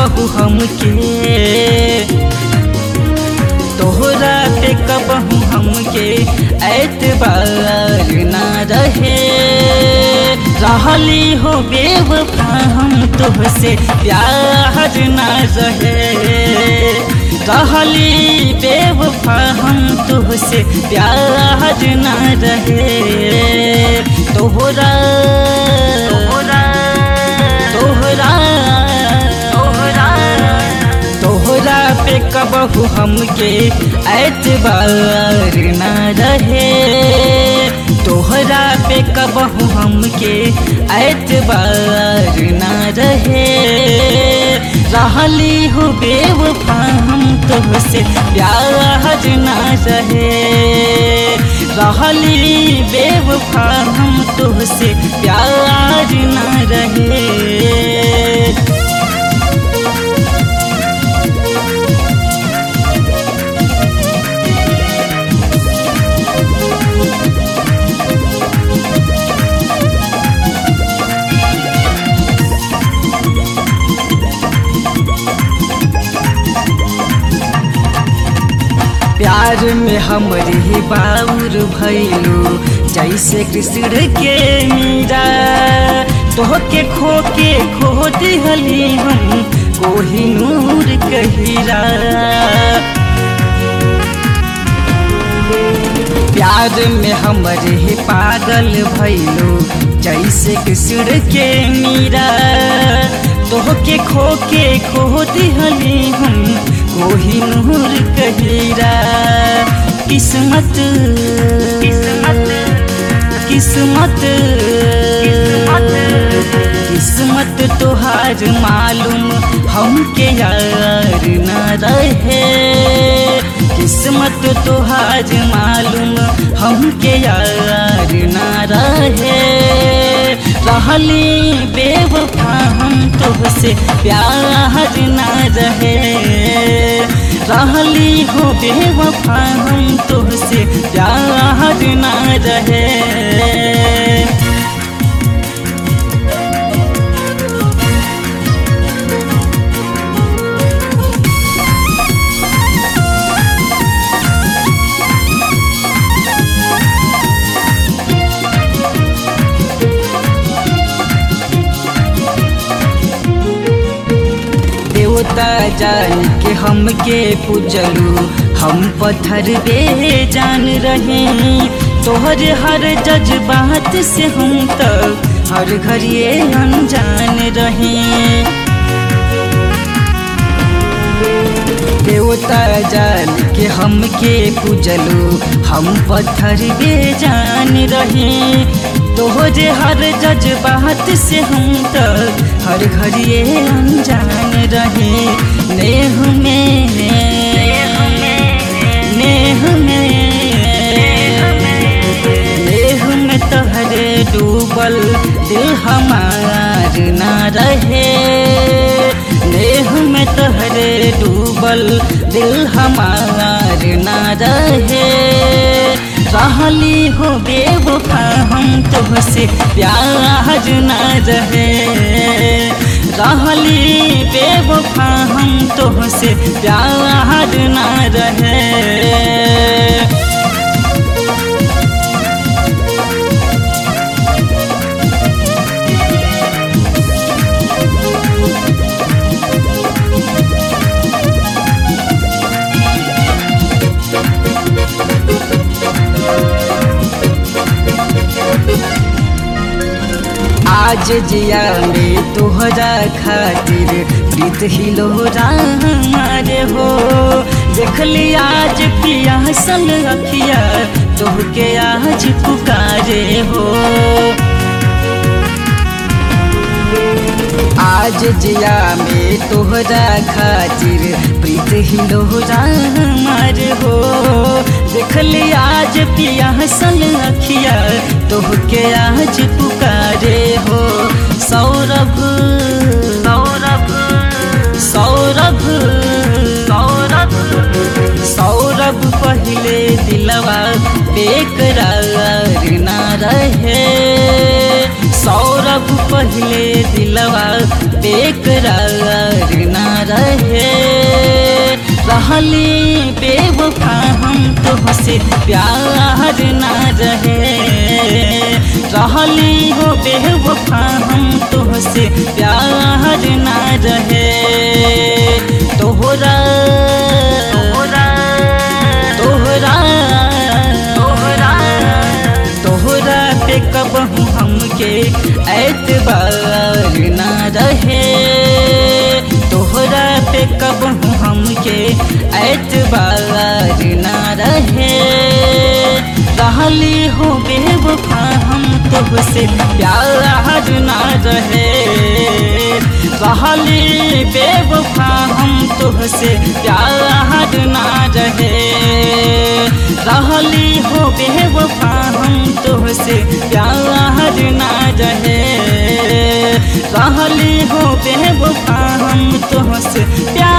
कबहू हमके तोहरा पे कबहू हमके एतबार ना रहे रहली हो बेवफा हम तुहसे प्यार ना रहे रहली बेवफा हम तुहसे प्यार ना रहे तोहरा तोहरा तोहरा तोहरा तोहरा पे कबहू हमके एतबार ना रहे तोहरा पे कबहू हमके एतबार ना रहे रहली हो बेवफा हम तुहसे प्यार ना रहे रहली बेवफा हम तुहसे प्यार ना रहे प्यार में हमरी बाउर भैलू जैसे कृष्ण के मीरा तोह के खो के खो दिहली हम कोहिनूर कहिरा प्यार में हमरे पागल भैलू जैसे कृष्ण के मीरा तोह के खो के खो दिहली हम कोहिनूर कहिरा किस्मत किस्मत किस्मत किस्मत तोहार मालूम हमके यार न रहे किस्मत तोहार मालूम हमके यार न रहे रहली बेवफा हम तुहसे प्यार न रहे रहली हो बेवफा हम तुहसे प्यार न रहे देवता जान के हमके पूजलू हम पत्थर बे जान रहे तोहर हर जज्बात से हम तक हर घड़िए अनजान रहे देवता जान के हमके पूजलू हम पत्थर बे जान रहे तोहरे हर जज्बात से हम तक हर घड़िए अनजान रहे नेह में नेह में नेह में तोहरे डूबल दिल हमार ना रहे नेह में तोहरे डूबल दिल हमार ना रहे रहली हो बेवफा हम तुहसे प्यार न रहे रहली बेवफा हम तुहसे प्यार न रहे आज जिया में तोहरा खातिर प्रीत हिलो हमारे हो देखली आज पियासल अखिया तोहके आज पुकारे हो आज जिया में तोहरा खातिर प्रीत हिलो हमारे हो देखली आज पियासल अखिया तोहके आज पुकारे हो सौरभ सौरभ सौरभ सौरभ सौरभ पहले दिलवा बेकरार ना रहे सौरभ पहले दिलवा बेकरार ना रहली बेवफा हम तुहसे प्यार ना रहे रहली हो बेवफा हम तुहसे प्यार ना रहे तोहरा तोहरा तोहरा तोहरा तोहरा पे कबहू हमके एतबार ना रहे तोहरा पे कबहू हमके एतबार ना रहे रहली हो बेवफा हम तुहसे प्यार ना रहे रहली बेवफा हम तुहसे प्यार ना रहे रहली हो बेवफा हम तुहसे प्यार ना रहे रहली हो बेवफा हम तुहसे प्यार